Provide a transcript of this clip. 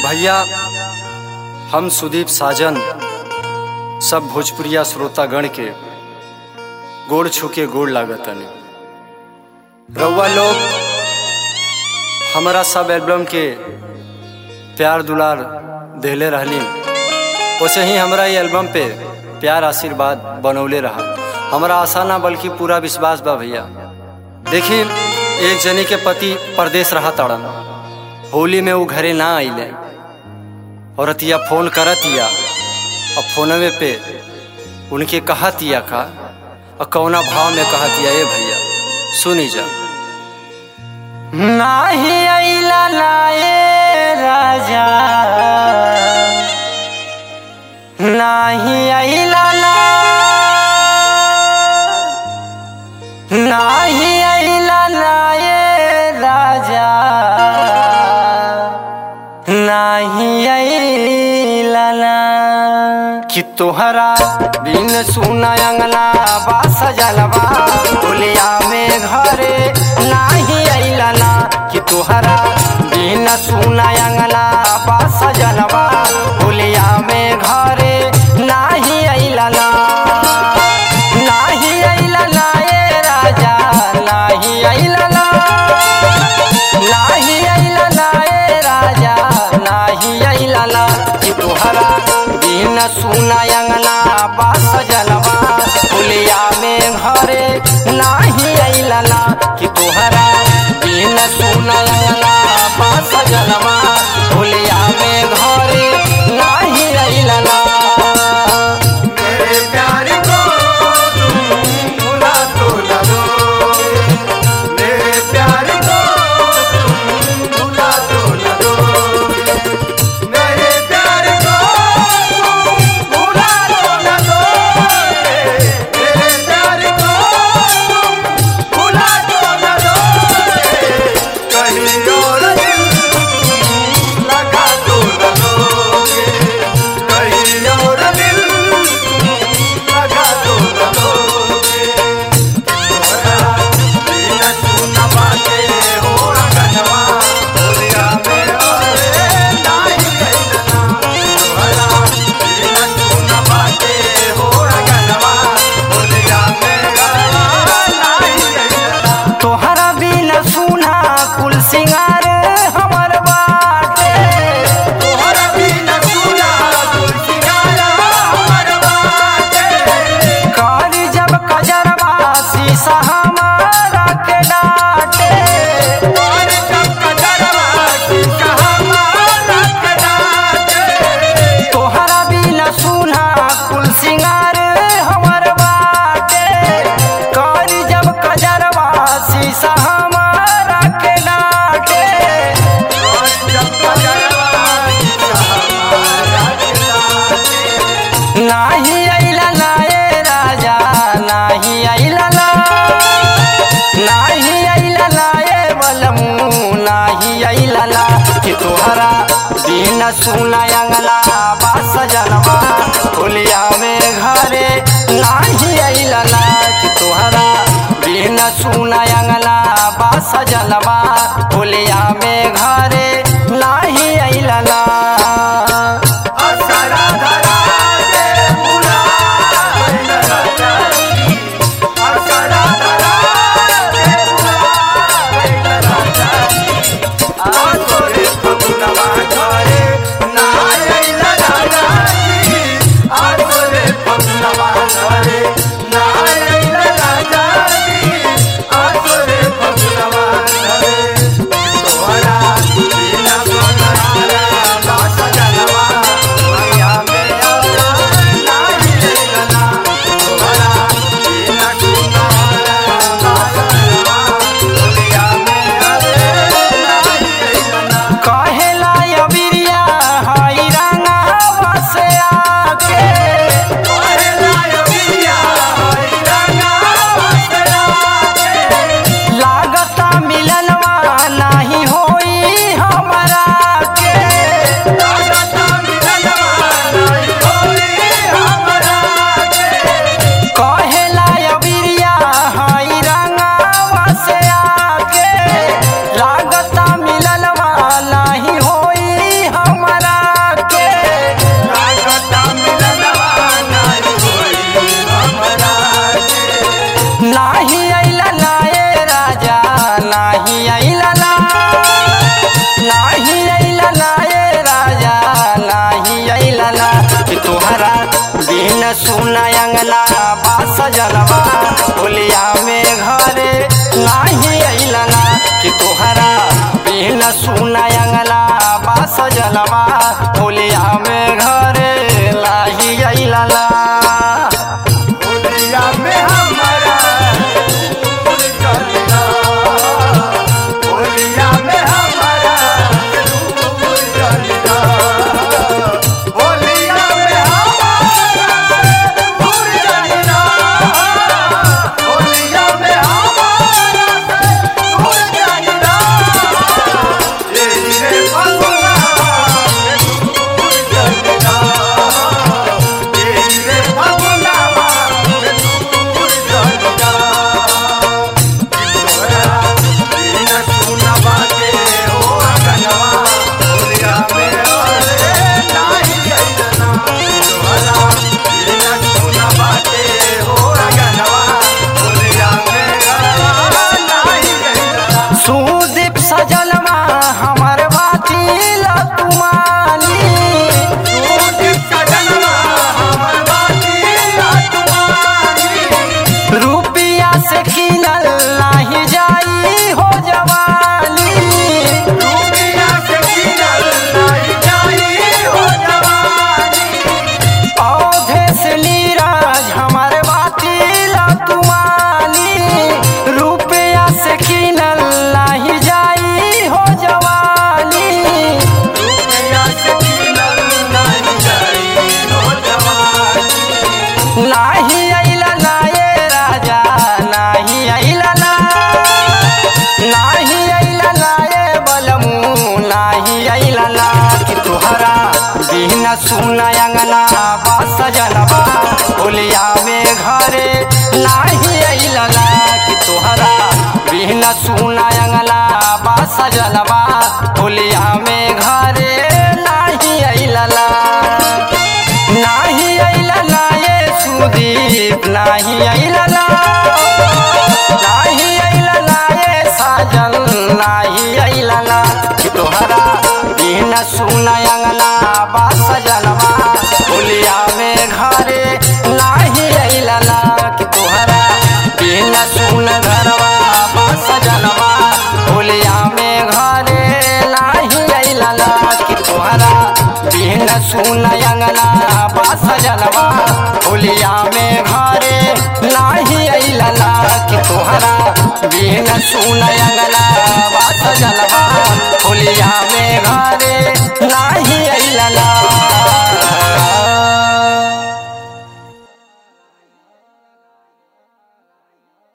भैया हम सुदीप साजन सब भोजपुरिया श्रोतागण के गोड़ छुके गोड़ लागतनी रउआ लोग हमारा सब एल्बम के प्यार दुलार देले रहली वैसे ही हमारा ये एल्बम पे प्यार आशीर्वाद बनौले रहा हमारा आशा ना बल्कि पूरा विश्वास बा भैया देखी एक जनी के पति परदेश रहा ताड़न होली में वो घरे ना आइले औरतिया फोन करतिया और फोनवे पे उनके कहतिया का और कौना भाव में कहतिया ए भैया सुनी जा नाही आइला लाए राजा नाही आइला ला नाही आइला लाए राजा नाही आइला ला कि तोहरा बिन सुना अंगना बा सजलवा बोलिया में घरे नाही आइला ना कि तोहरा बिन सुना अंगना बा सजलवा बोलिया में घरे नाही आइला ना नाही आइला ना ए राजा नाही आइला ना नाही आइला ना ए राजा नाही आइला ना कि तोहरा बिन सुना अंगना बास जनवा पुलिया में घरे नाही आइला ना कि तोहरा बिन सुना अंगना बास जनवा पुलिया में घरे नाही आइला ना मेरे प्यार को तुम भुला तो न दोगे मेरे प्यार को तुम भुला तो न दोगे मेरे प्यार को तुम भुला तो न दोगे मेरे प्यार को तुम भुला तो न दोगे कहीं और दिल लगा तो न दोगे कहीं और दिल लगा तो न दोगे तोहरा बिन सुन बाटे हो रंगनवा दुनिया में और नाही गइलना तोहरा बिन सुन बाटे हो रंगनवा दुनिया में और नाही गइलना तोहरा बिन सुना कुल सिंगार हमर बाटे तोहरा बिन सुना तुलसियारा हमर बाटे कर जब कजरवा शीशा हमारा के डाटे और जब कजरवा शीशा हमारा कडाटे तोहरा बिन सुना कुल सिंगार हमर बाटे कर जब कजरवा शीशा हमारा के डाटे और जब कजरवा शीशा हमारा कडाटे नाही आइला ना ए राजा नाही आइला ना नाही आइला ना ए बलमू नाही आइला ना कि तोहरा बिन सुना अंगला बास जनवा होलिया में घरे नाही आइला ना कि तोहरा बिन सुना अंगला बास जनवा होलिया में घरे नाही आइला ना असरा धरा के भुला गइल राजा जी असरा धरा के भुला गइल राजा जी आसोरे फगुनवा घरे ना आइल राजा जी आसोरे फगुनवा घरे ना आइल राजा जी आसोरे फगुनवा घरे तोहरा बिना सुना अंगला बास जलवा होलिया में घरे लाही अइला होलिया में हमारा फूल चलना होलिया में हमारा फूल चलना होलिया में हमारा फूल चलना होलिया में हमारा फूल चलना ये रे फगुना फूल चलना ये रे फगुना फूल चलना तोरा बिन सुनवा के हो अगनवा होलिया में अरे नाही गइलना तोरा बिन सुनवा के हो अगनवा होलिया में अरे नाही गइलना सुदीप सजलवा हमर बाती लतुमानी सुदीप सजनवा हमर बाती लातवानी रुपिया से खिलल नाही जाई हो जवानी रुपिया से किनल नाही जाई हो जवानी औधे से नीरज हमर बाती लतुमानी रुपिया से खिलल नाही जाई हो जवानी रुपया से किनल नहीं जाई हो जवानी नाही अइला नाये राजा नाही अइला ना नाही अइला नाये बलमू नाही अइला ना कि तुहरा बिना सुना अंगना बास जनबा होलिया में घरे नाही अइला ना कि तुहरा बिना सुना अंगना बास जनबा होलिया में घरे नाही अइला ना नाही अइला ना ये सुदीप नाही अइला ना नाही अइला ना ये साजन नाही अइला ना कि तोहरा बिना सुना अंगना बास जनवा होलिया में घरे नाही अइला ना कि तोहरा बिना सुन घरवा बास जनवा होलिया में घरे नाही अइला ना कि तोहरा बिन सुन अंगना बास जनवा होलिया में घरे नाही अइला ना कि तोहरा बिन सुन अंगना बास जनवा होलिया में घरे